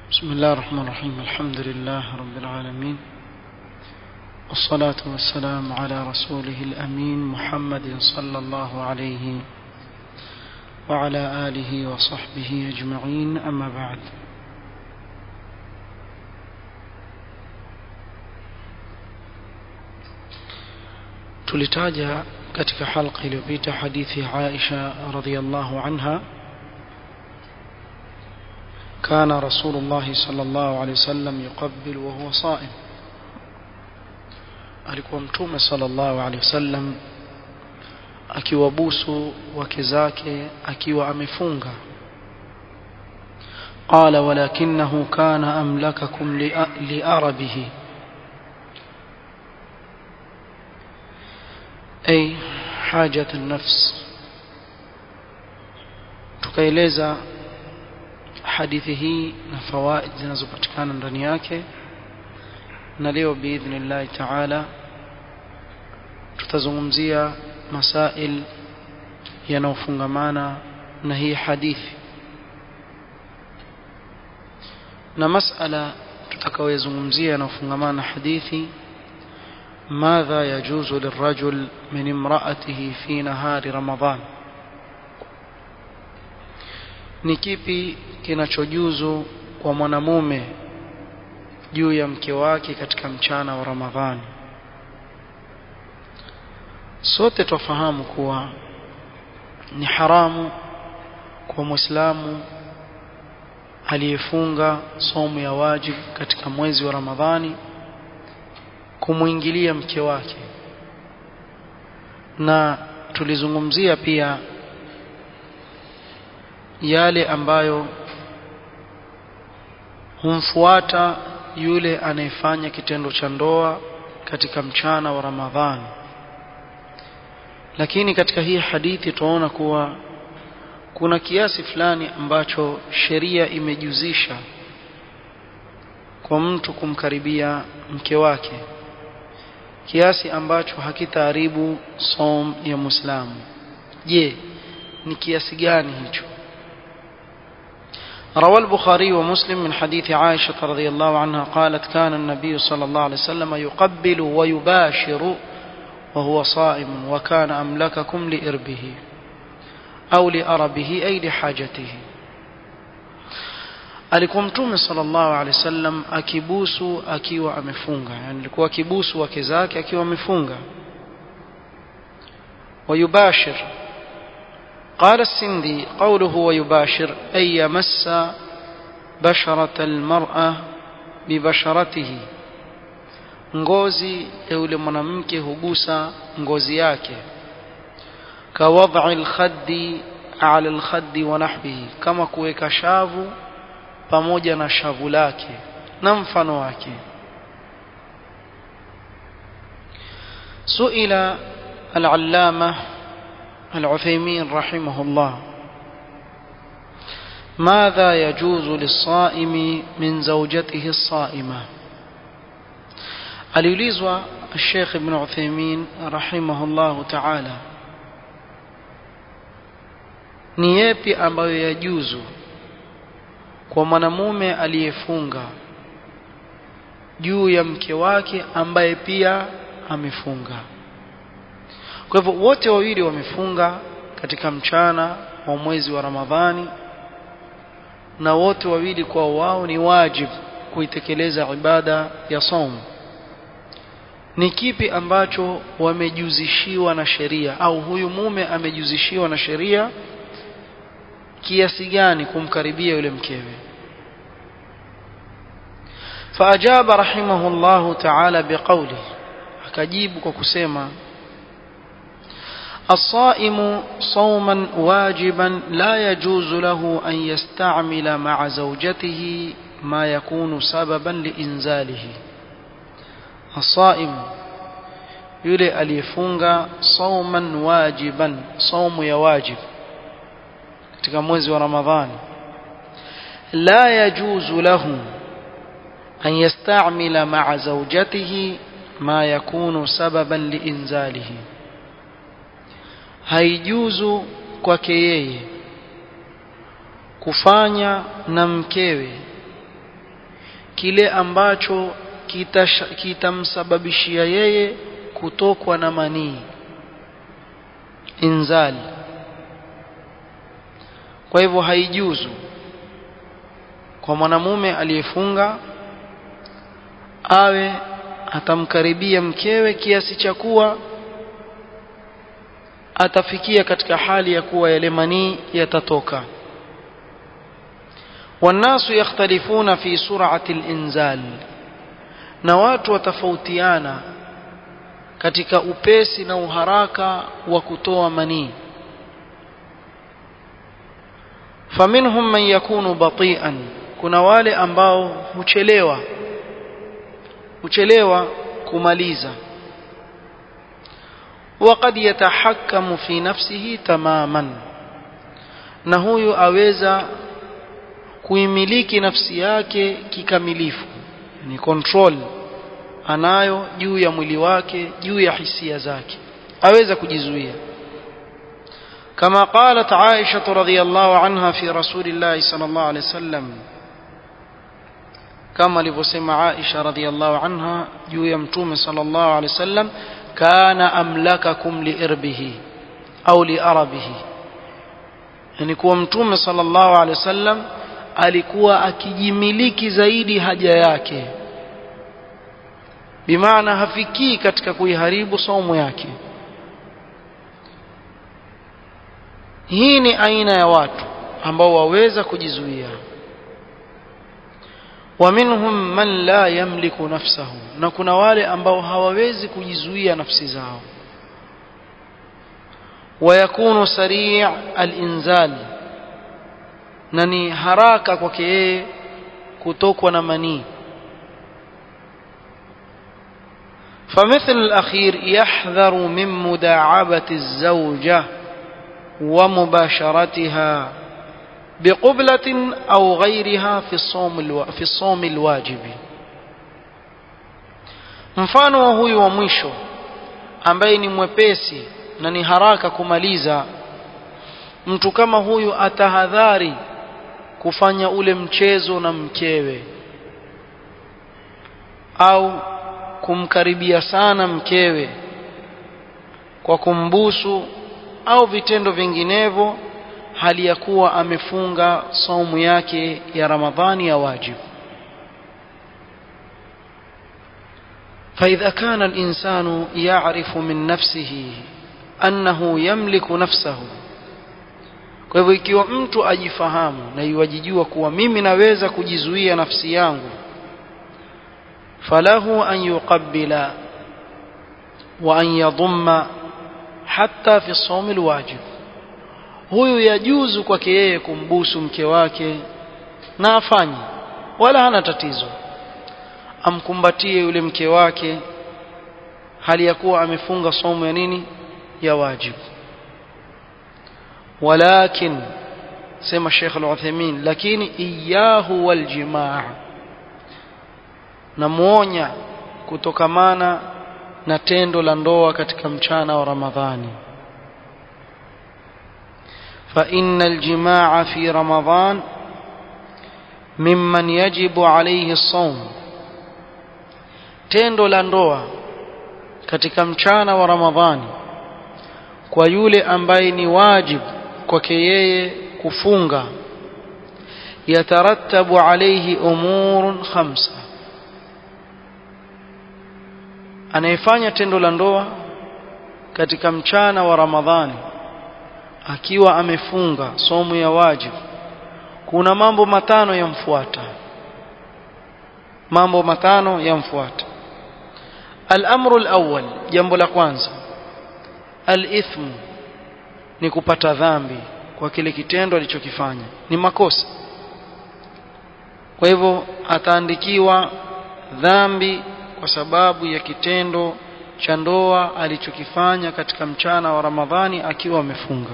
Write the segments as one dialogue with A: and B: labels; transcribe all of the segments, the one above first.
A: بسم الله الرحمن الرحيم الحمد لله رب العالمين والصلاة والسلام على رسوله الأمين محمد صلى الله عليه وعلى آله وصحبه أجمعين أما بعد tulitaja katika halqa iliyopita hadithi Aisha radhiallahu anha كان رسول الله صلى الله عليه وسلم يقبل وهو صائم alikuwa mtume sallallahu alaihi wasallam akiwabusu wake zake akiwa amefunga قال ولكنه كان أملككم لأربه أي حاجة النفس tukaeleza hadithi hii na fawaid zinazopatikana ndani yake na leo biidhnillahi taala tutazungumzia masail yanayofungamana na hii hadithi na masala tutakayoyazungumzia yanayofungamana na hadithi ماذا يجوز للرجل من امرأته في نهار رمضان ni kipi kinachojuzu kwa mwanamume juu ya mke wake katika mchana wa Ramadhani sote twafahamu kuwa ni haramu kwa Muislamu aliyefunga somo ya wajib katika mwezi wa Ramadhani kumwingilia mke wake na tulizungumzia pia yale ambayo humfuata yule anayefanya kitendo cha ndoa katika mchana wa Ramadhani lakini katika hii hadithi tunaona kuwa kuna kiasi fulani ambacho sheria imejuzisha kwa mtu kumkaribia mke wake kiasi ambacho hakitaharibu som ya Muislamu je ni kiasi gani hicho روى البخاري ومسلم من حديث عائشة رضي الله عنها قالت كان النبي صلى الله عليه وسلم يقبل ويباشر وهو صائم وكان أملككم لإربه أو لأربه أي لحاجته alikuwa mtume sallallahu alaihi wasallam akibusu akiwa amefunga yani alikuwa akibusu wake zake akiwa amefunga wayubashir قال السندي قوله ويباشر أي يمس بشرة المرأة ببشرته ngozi ya yule mwanamke hugusa ngozi yake kawadhi alkhaddi ala alkhaddi wa nahbihi kama kuweka shavu pamoja na shavu lake na mfano wake suila al-allama العثيمين رحمه الله ماذا يجوز للصائم من زوجته الصائمة aliulizwa الشيخ ابن عثيمين رحمه الله تعالى ni yepi ambayo yajuzu kwa mwanamume aliyefunga juu ya mke wake ambaye pia amefunga kwa hivyo wote wawili wamefunga katika mchana wa mwezi wa Ramadhani na wote wawili kwa wao ni wajibu kuitekeleza ibada ya saum ni kipi ambacho wamejuzishiwa na sheria au huyu mume amejuzishiwa na sheria kiasi gani kumkaribia yule mkewe فأجاب رحمه الله تعالى بقوله akajibu kwa kusema الصائم صوما واجبا لا يجوز له أن يستعمل مع زوجته ما يكون سببا لإنزاله الصائم yule aliyefunga sauman wajiban saumu ya wajib katika mwezi wa ramadhani la yajuzu lahu an yastamila ma'a zawjatihi ma yakunu sababan liinzalihi haijuzu kwake yeye kufanya na mkewe kile ambacho kitamsababishia yeye kutokwa na manii inzal kwa hivyo haijuzu kwa mwanamume aliyefunga awe atamkaribia mkewe kiasi cha kuwa atafikia katika hali ya kuwa yale manii yatatoka والناس يختلفون في سرعة الإنزال na watu watafautiana katika upesi na uharaka wa kutoa manii faminhum man yakunu batian kuna wale ambao huchelewa huchelewa kumaliza وقد يتحكم في نفسه تماما na huyu aweza kuimiliki nafsi yake kikamilifu ni control anayo juu ya mwili wake juu ya hisia zake aweza kujizuia كما قالت عائشة رضي الله عنها في رسول الله صلى الله عليه وسلم كما لفسم عائشة رضي الله عنها جuu ya mtume صلى الله عليه وسلم كان أملككم لإربه أو لأربه yani kuwa mtume sallallahu alaihi wasallam alikuwa akijimiliki zaidi haja yake bimaana hafikii katika kuiharibu saumu yake hii ni aina ya watu ambao waweza kujizuia ومنهم من لا يملك نفسه na kuna wale ambao hawawezi kujizuia nafsi zao ويكون سريع الانزال na ni haraka kwake yeye kutokwa na manii فمثل الأخير يحذر من مداعبة الزوجة ومباشرتها بقبلة أو غيرها في الصوم الو... في الصوم الواجب mfano wa huyu wa mwisho ambaye ni mwepesi na ni haraka kumaliza mtu kama huyu atahadhari kufanya ule mchezo na mkewe au kumkaribia sana mkewe kwa kumbusu au vitendo vinginevyo hali ya kuwa amefunga saumu yake ya Ramadhani ya wajibu فإذا كان الإنسان يعرف من نفسه أنه يملك نفسه kwa hivyo ikiwa mtu ajifahamu na iwajijua kuwa mimi naweza kujizuia nafsi yangu falahu an yuqabbila wa an yadhumma hatta fi sawmi alwajib huyu yajuzu kwake yeye kumbusu mke wake na afanye wala hana tatizo amkumbatie yule mke wake hali ya kuwa amefunga somo ya nini ya wajibu walakin sema Sheikh Al-Uthaymeen lakini iyahu waljimaa namuonya kutokamana na tendo la ndoa katika mchana wa Ramadhani فإن الجماع في رمضان ممن يجب عليه الصوم tendo la ndoa katika mchana wa Ramadhani kwa yule ambaye ni wajibu kwake yeye kufunga yatarattabu alayhi umurun khamsa anayefanya tendo la ndoa katika mchana wa Ramadhani akiwa amefunga somo ya wajibu kuna mambo matano yamfuata mambo matano yamfuata الامر الاول jambo la kwanza al-ithm ni kupata dhambi kwa kile kitendo alichokifanya ni makosa kwa hivyo ataandikiwa dhambi kwa sababu ya kitendo cha ndoa alichokifanya katika mchana wa Ramadhani akiwa amefunga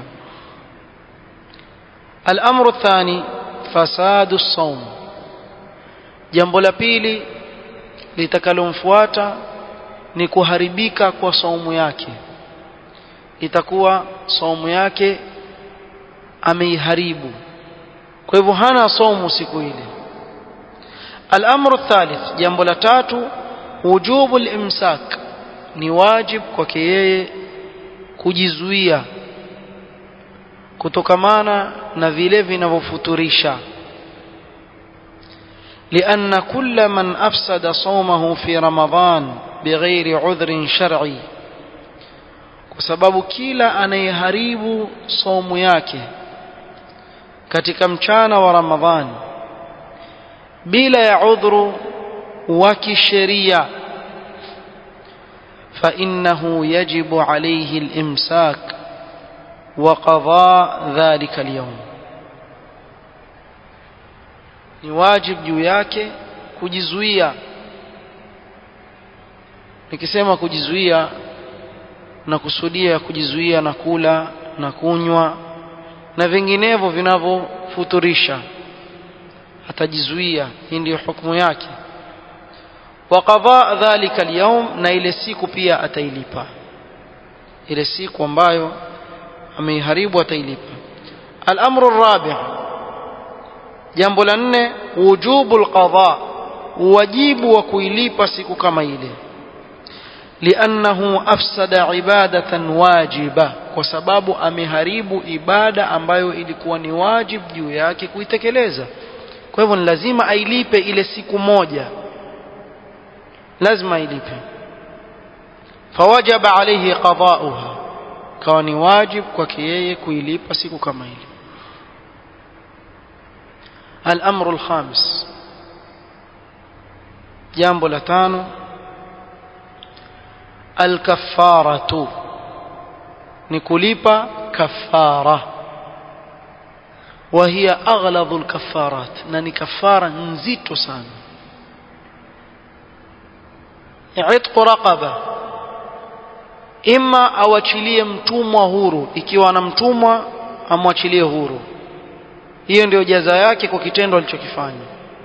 A: الامر الثاني فساد الصوم jambo la pili litakalomfuata ni kuharibika kwa saumu yake itakuwa saumu yake ameiharibu kwa hivyo hana saumu siku ile الأمر الثالث جنب لتاتو وجوب الإمساك ni wajib kwake yeye kujizuia kutokamana na vile vinavyofuturisha لأن كل من أفسد صومه في رمضان بغير عذر شرعي وسبب كلا أن يهريب صوم yake katika mchana wa Ramadhani bila ya udhuru wa kisheria فإنه يجب عليه الإمساك وقضاء ذلك اليوم ni wajib juu yake kujizuia nikisema kujizuia na kusudia kujizuia na kula na kunywa na vinginevyo vinavyofuturisha atajizuia hii ndiyo hukumu yake wa qadha dhalika alyawm na ile siku pia atailipa ile siku ambayo ameiharibu atailipa al-amru ar-rabi' jambo la nne wujubu al-qadha wajibu wa kuilipa siku kama ile liannahu afsada ibadatan wajiba kwa sababu ameharibu ibada ambayo ilikuwa ni wajib juu yake kuitekeleza kwa hivyo ni lazima ailipe ile siku moja lazima ailipe fawajaba alayhi qada'uha kawa ni wajib kwake yeye kuilipa siku kama ile الأمر الخامس جنب لتانو الكفارة نكوليبا كفارة وهي أغلظ الكفارات ناني كفارة نزيت سان عتق رقبة إما أوachiliye mtumwa huru ikiwa ana mtumwa amwachilie huru hiyo ndio jaza yake kwa kitendo alichokifanya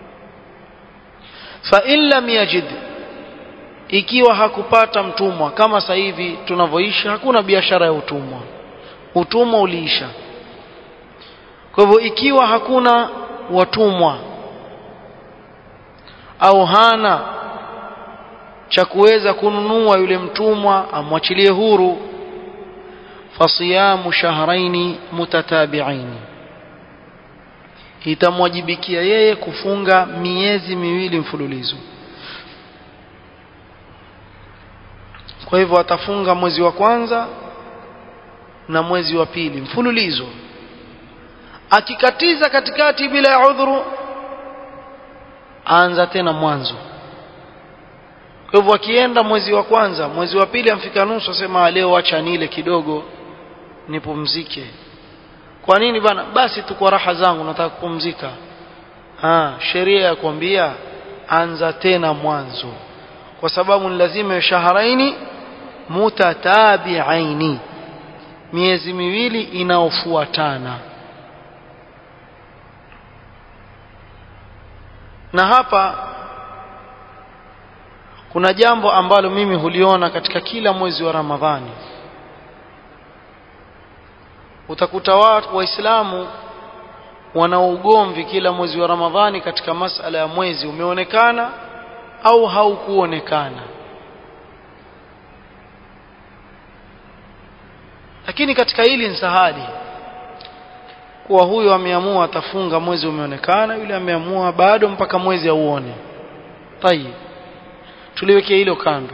A: fa in lam yajid ikiwa hakupata mtumwa kama sasa hivi tunavyoishi hakuna biashara ya utumwa utumwa uliisha kwa hivyo ikiwa hakuna watumwa au hana cha kuweza kununua yule mtumwa amwachilie huru fasiyamu shahraini mutatabi'aini itamwajibikia yeye kufunga miezi miwili mfululizo kwa hivyo atafunga mwezi wa kwanza na mwezi wa pili mfululizo akikatiza katikati bila ya udhuru aanza tena mwanzo kwa hivyo akienda mwezi wa kwanza mwezi wa pili amfika nusu asema leo acha nile kidogo nipumzike kwa nini bana basi tu kwa raha zangu nataka kupumzika ah sheria ya kuambia anza tena mwanzo kwa sababu ni lazima shaharaini mutatabi'aini miezi miwili inaofuatana na hapa kuna jambo ambalo mimi huliona katika kila mwezi wa Ramadhani utakuta watu waislamu wana ugomvi kila mwezi wa Ramadhani katika masala ya mwezi umeonekana au haukuonekana lakini katika hili ni sahali kuwa huyo ameamua atafunga mwezi umeonekana yule ameamua bado mpaka mwezi auone tayib tuliwekea hilo kando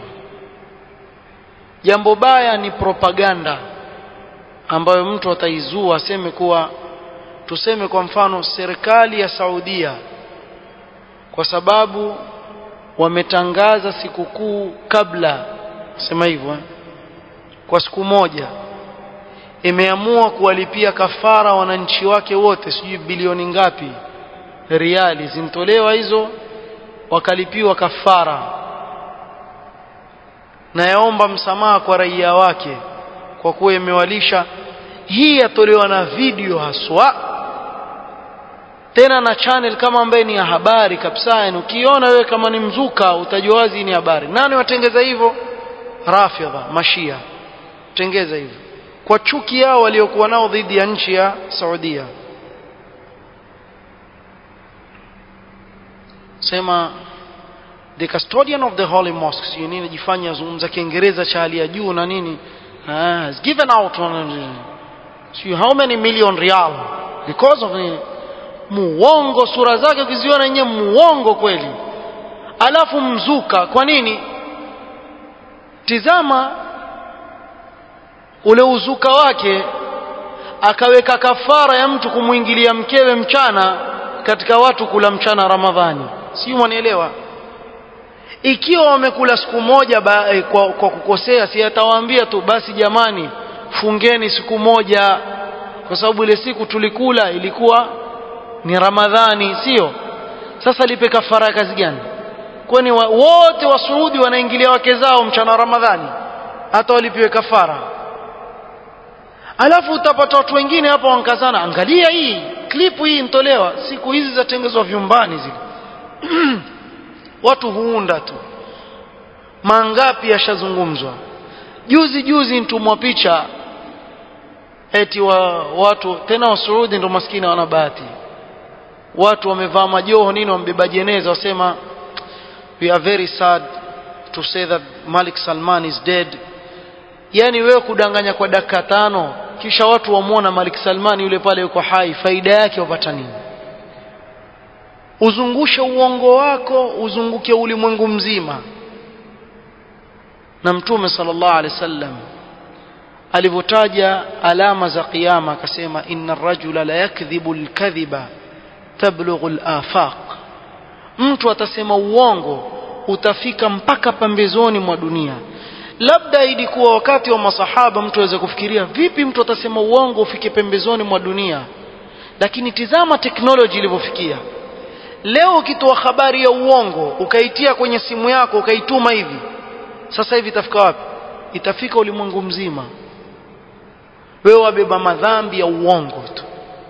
A: jambo baya ni propaganda ambayo mtu ataizua aseme kuwa tuseme kwa mfano serikali ya Saudia kwa sababu wametangaza sikukuu kabla sema hivyo eh? kwa siku moja imeamua kuwalipia kafara wananchi wake wote sijui bilioni ngapi riali zintolewa hizo wakalipiwa kafara na yaomba msamaha kwa raia wake kwa kuwa imewalisha hii yatolewa na video haswa tena na channel kama ambaye ni ya habari kabisa yani ukiona wewe kama ni mzuka utajua wazi ni habari nani watengeza hivyo rafidha mashia tengeza hivyo kwa chuki yao waliokuwa nao dhidi ya nchi ya Saudia sema the custodian of the holy mosques you nini jifanya zungumza kiingereza cha hali ya juu na nini ah, has given out see how many million real because of the muongo sura zake ukiziona yenyewe muongo kweli alafu mzuka kwa nini tizama ule uzuka wake akaweka kafara ya mtu kumwingilia mkewe mchana katika watu kula mchana ramadhani si mwanielewa ikiwa wamekula siku moja ba, eh, kwa, kwa kukosea si atawaambia tu basi jamani fungeni siku moja kwa sababu ile siku tulikula ilikuwa ni ramadhani sio sasa lipe kafara ya kazi gani kwani wa, wote wa Saudi wanaingilia wake zao mchana wa ramadhani hata walipiwe kafara alafu utapata watu wengine hapa wankazana angalia hii klipu hii intolewa siku hizi zatengezwa vyumbani zile watu huunda tu mangapi yashazungumzwa juzi juzi ntumwa picha eti wa watu tena wasuudi ndo maskini wana bahati watu wamevaa majoho nini wambeba jeneza wasema we are very sad to say that Malik Salman is dead yani wewe kudanganya kwa dakika tano kisha watu wamwona Malik Salman yule pale yuko hai faida yake wapata nini uzungushe uongo wako uzunguke ulimwengu mzima na mtume sallallahu alaihi wasallam alivyotaja alama za kiyama akasema inna rajula la yakdhibu alkadhiba tablughu alafaq mtu atasema uongo utafika mpaka pambezoni mwa dunia labda ilikuwa wakati wa masahaba mtu aweze kufikiria vipi mtu atasema uongo ufike pembezoni mwa dunia lakini tizama teknoloji ilivyofikia leo ukitoa habari ya uongo ukaitia kwenye simu yako ukaituma hivi sasa hivi itafika wapi itafika ulimwengu mzima wewe wabeba madhambi ya uongo tu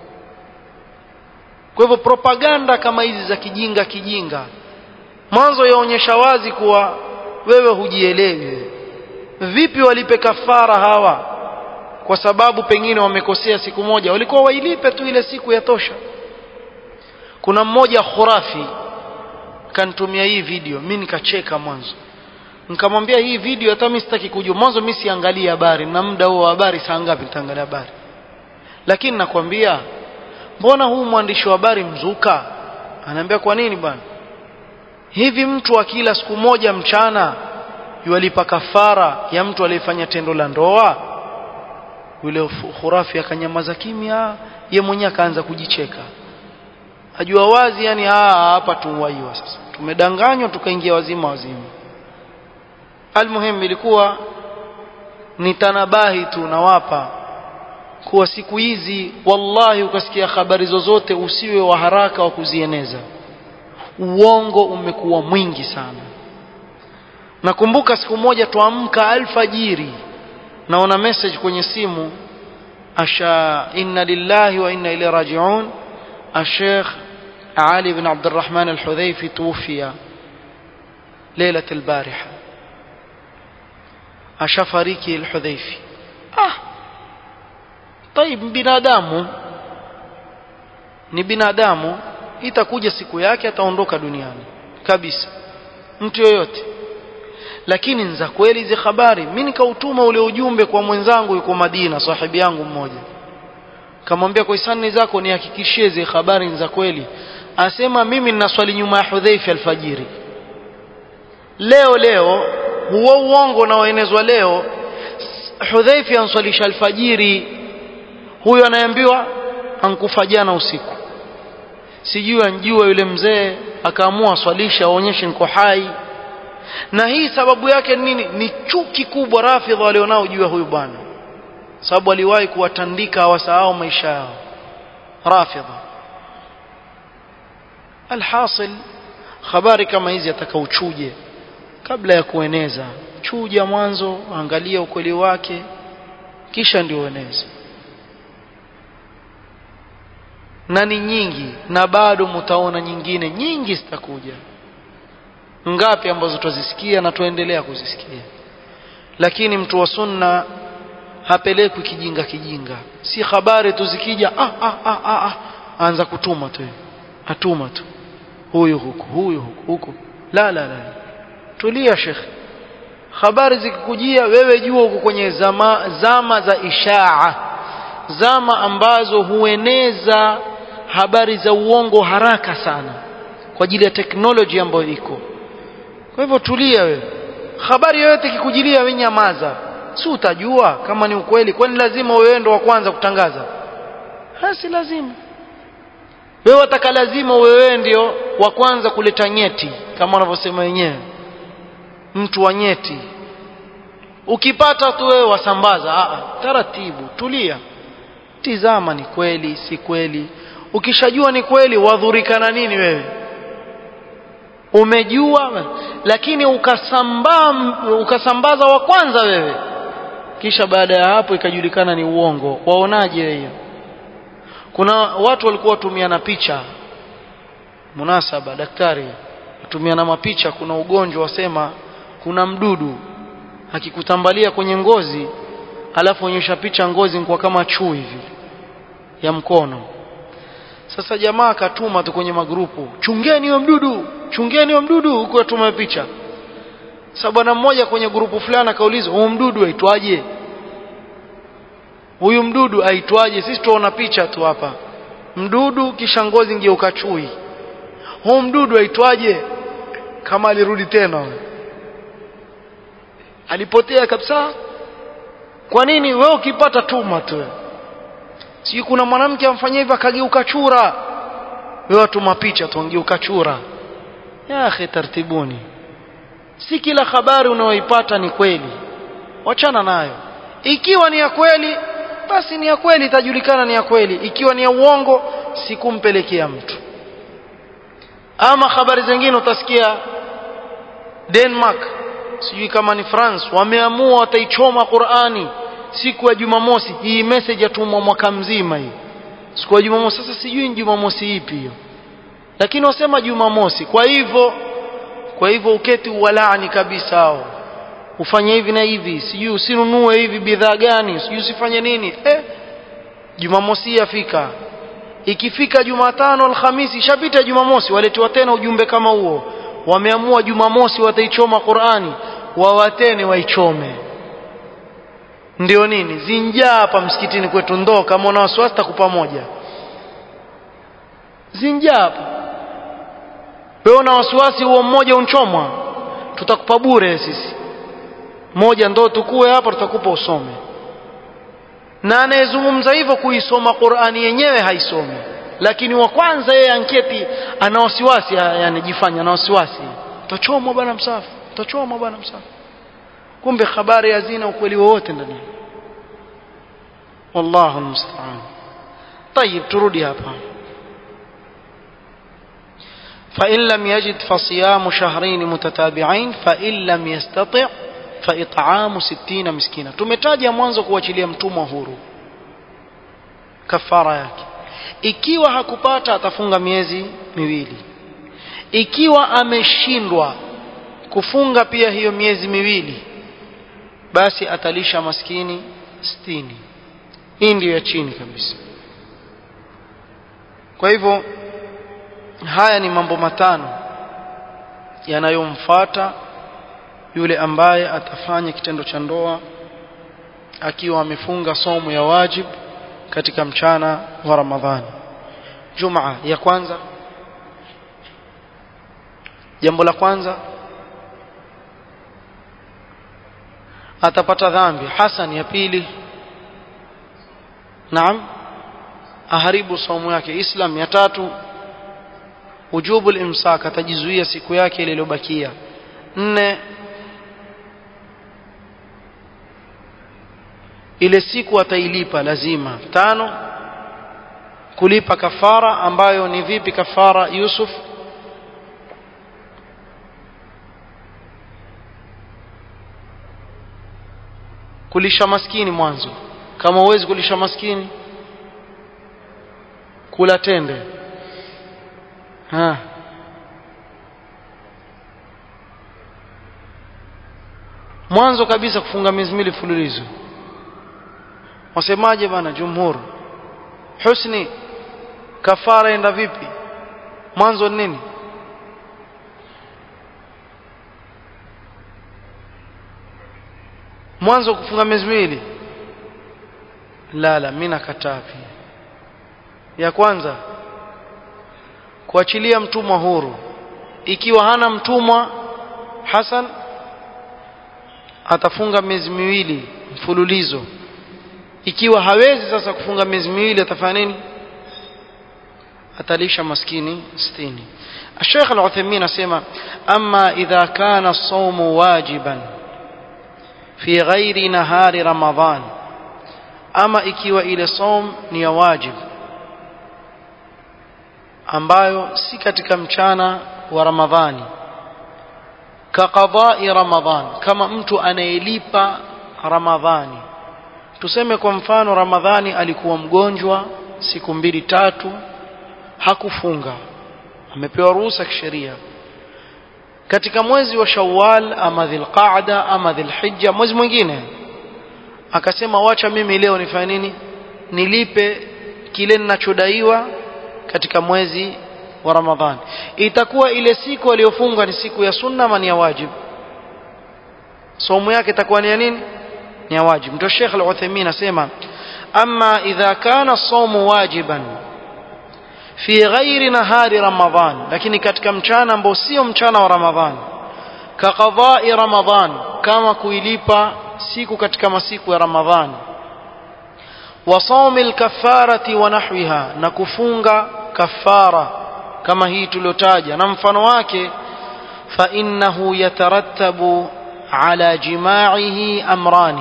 A: kwa hivyo propaganda kama hizi za kijinga kijinga mwanzo yaonyesha wazi kuwa wewe hujielewi vipi walipe kafara hawa kwa sababu pengine wamekosea siku moja walikuwa wailipe tu ile siku ya tosha kuna mmoja khurafi kanitumia hii video mimi nikacheka mwanzo nikamwambia hii video hata mimi sitaki kujua mwanzo mimi siangalia habari na muda huo wa habari saa ngapi nitaangalia habari lakini nakwambia mbona huu mwandishi wa habari mzuka anaambia kwa nini bwana hivi mtu akila siku moja mchana yualipa kafara ya mtu aliyefanya tendo la ndoa yule khurafi akanyamaza kimya ye mwenyewe akaanza kujicheka ajua wazi yani hapa tuwaiwa sasa tumedanganywa tukaingia wazima wazima almuhim ilikuwa ni tanabahi tu nawapa kuwa siku hizi wallahi ukasikia habari zozote usiwe wa haraka wa kuzieneza uongo umekuwa mwingi sana nakumbuka siku moja tuamka alfajiri naona message kwenye simu asha inna lillahi wa inna ilaihi rajiun الشيخ علي بن عبد الرحمن الحذيفي توفي ليلة البارحة أشفريكي الحذيفي آه طيب binadamu ni binadamu itakuja siku yake ataondoka duniani kabisa mtu yoyote lakini ni za kweli hizi habari mimi nikautuma ule ujumbe kwa mwenzangu yuko Madina sahibi yangu mmoja kamwambia kwa hisani zako nihakikishie zile habari za kweli asema mimi nina swali nyuma ya Hudhaifa alfajiri leo leo huo uongo unaoenezwa leo Hudhaifa answalisha alfajiri huyo anaambiwa ankufa jana usiku sijui anjua yule mzee akaamua swalisha aonyeshe niko hai na hii sababu yake nini ni chuki kubwa rafidha walionao juu ya huyu bwana sababu aliwahi kuwatandika hawasahau maisha yao rafidha alhasil habari kama hizi ataka uchuje kabla ya kueneza chuja mwanzo angalia ukweli wake kisha ndio ueneze na ni nyingi na bado mtaona nyingine nyingi zitakuja ngapi ambazo tutazisikia na tuendelea kuzisikia lakini mtu wa sunna hapelekwi kijinga kijinga si habari tu zikija ah, ah, ah, ah, ah. anza kutuma tu atuma tu huyu huku huyu huku huku la la la tulia shekhe habari zikikujia wewe jua uko kwenye zama, zama za ishaa zama ambazo hueneza habari za uongo haraka sana kwa ajili ya teknoloji ambayo iko kwa hivyo tulia wewe habari yoyote ikikujilia wewe nyamaza si utajua kama ni ukweli kwani lazima wewe ndo wa kwanza kutangaza si lazima wewe wataka lazima wewe ndio wa kwanza kuleta nyeti kama wanavyosema wenyewe mtu wa nyeti ukipata tu wewe wasambaza Aa, taratibu tulia tizama ni kweli si kweli ukishajua ni kweli wadhurika na nini wewe umejua lakini ukasambaa ukasambaza wa kwanza wewe kisha baada ya hapo ikajulikana ni uongo waonaje hiyo kuna watu walikuwa watumiana picha munasaba daktari watumiana mapicha kuna ugonjwa wasema kuna mdudu akikutambalia kwenye ngozi alafu onyesha picha ngozi kwa kama chui hivi ya mkono sasa jamaa akatuma tu kwenye magrupu chungeni huyo mdudu chungeni huyo mdudu huko atuma picha sasa bwana mmoja kwenye grupu fulani akauliza huyu mdudu aitwaje huyu mdudu aitwaje sisi tuona picha tu hapa mdudu kisha ngozi ngeuka chui huyu mdudu aitwaje kama alirudi tena alipotea kabisa kwa nini wewe ukipata tuma tu sijui kuna mwanamke amfanyia hivyo akageuka chura wewe atuma picha tu angeuka chura ya akhi tartibuni si kila habari unayoipata ni kweli wachana nayo ikiwa ni ya kweli basi ni ya kweli itajulikana ni ya kweli ikiwa ni ya uongo sikumpelekea mtu ama habari zingine utasikia Denmark sijui kama ni France wameamua wataichoma Qur'ani siku ya Jumamosi hii message yatumwa mwaka mzima hii siku ya Jumamosi sasa sijui ni Jumamosi ipi hiyo lakini wasema Jumamosi kwa hivyo kwa hivyo uketi uwalaani kabisa hao ufanye hivi na hivi sijui usinunue hivi bidhaa gani sijui usifanye nini eh Jumamosi yafika ikifika Jumatano Alhamisi ishapita Jumamosi waletewa tena ujumbe kama huo wameamua Jumamosi wataichoma Qur'ani wawatene waichome ndio nini zinjaa hapa msikitini kwetu ndoo kama una wasiwasi takupa moja zinjaa hapa wewe una wasiwasi huo mmoja unchomwa tutakupa bure sisi moja ndo tukue hapa tutakupa usome na anayezungumza hivyo kuisoma Qur'ani yenyewe haisomi lakini wa kwanza yeye anketi ana wasiwasi yani jifanya ana wasiwasi utachomwa bwana msafi utachomwa bwana msafi kumbe habari hazina ukweli wowote ndani wallahu musta'an طيب turudi hapa فإن لم يجد فصيام شهرين متتابعين فإن لم يستطع فإطعام ستين مسكينا tumetaja mwanzo kuachilia mtumwa huru kafara yake ikiwa hakupata atafunga miezi miwili ikiwa ameshindwa kufunga pia hiyo miezi miwili basi atalisha maskini sitini hii ndiyo ya chini kabisa kwa hivyo haya ni mambo matano yanayomfata yule ambaye atafanya kitendo cha ndoa akiwa amefunga somo ya wajib katika mchana wa Ramadhani Jumaa ya kwanza jambo la kwanza atapata dhambi hasan ya pili naam aharibu saumu yake islam ya tatu ujubu imsak atajizuia siku yake ile iliyobakia nne ile siku atailipa lazima tano kulipa kafara ambayo ni vipi kafara Yusuf kulisha maskini mwanzo kama huwezi kulisha maskini kula tende ha mwanzo kabisa kufunga miezi miwili fululizo wasemaje bana jumhur husni kafara enda vipi mwanzo nini mwanzo kufunga miezi miwili la la mimi nakataa pia ya kwanza kuachilia mtumwa huru ikiwa hana mtumwa Hasan atafunga miezi miwili mfululizo ikiwa hawezi sasa kufunga miezi miwili atafanya nini atalisha maskini 60 الشيخ العثيمين اسمع اما اذا كان الصوم واجبا في غير نهار رمضان اما ikiwa ile som ni ya wajib ambayo si katika mchana wa ramadhani kaqadai ramadhan kama mtu anayelipa ramadhani tuseme kwa mfano ramadhani alikuwa mgonjwa siku mbili tatu hakufunga amepewa ruhusa kisheria katika mwezi wa Shawwal ama Dhulqa'da ama Dhulhijja mwezi mwingine akasema wacha mimi leo nifanye nini nilipe kile ninachodaiwa katika mwezi wa Ramadhani itakuwa ile siku aliyofunga ni siku ya sunna ama ni ya wajib somo yake itakuwa ni ya nini ni ya wajib ndio Sheikh Al-Uthaymeen asema amma idha kana as-sawmu wajiban fi ghairi nahari ramadhan lakini katika mchana ambao sio mchana wa ramadhan ka qadai ramadhan kama kuilipa siku katika masiku ya ramadhan wa sawmi al-kaffarati wa nahwiha na kufunga kafara kama hii tuliotaja na mfano wake fa innahu yatarattabu ala jima'ihi amrani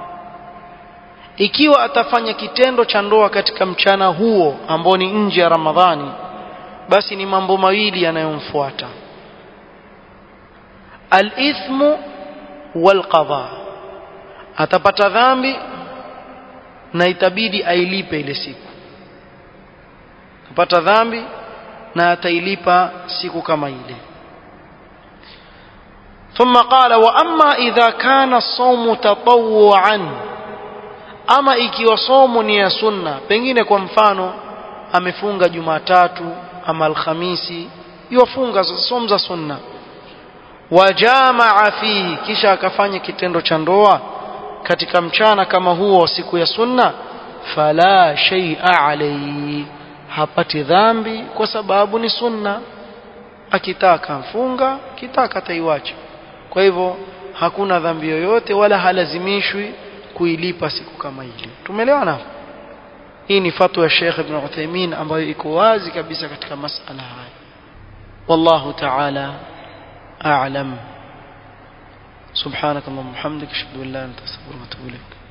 A: ikiwa atafanya kitendo cha ndoa katika mchana huo ambao ni nje ya Ramadhani basi ni mambo mawili yanayomfuata al-ithmu wal-qadha atapata dhambi na itabidi ailipe ile siku atapata dhambi na atailipa siku kama ile ثم قال واما اذا كان الصوم تطوعا ama ikiwa somo ni ya sunna pengine kwa mfano amefunga Jumatatu ama Alhamisi yufunga somo za sunna wajamaa fihi kisha akafanya kitendo cha ndoa katika mchana kama huo siku ya sunna fala shay'a alayhi hapati dhambi kwa sababu ni sunna akitaka mfunga kitaka taiwacha kwa hivyo hakuna dhambi yoyote wala halazimishwi kuilipa siku kama ile tumeelewana hii ni fatwa ya Sheikh Ibn Uthaymeen ambayo iko wazi kabisa katika masala haya wallahu ta'ala a'lam سبحانك اللهم وبحمدك اشهد ان لا اله الا انت استغفرك واتوب اليك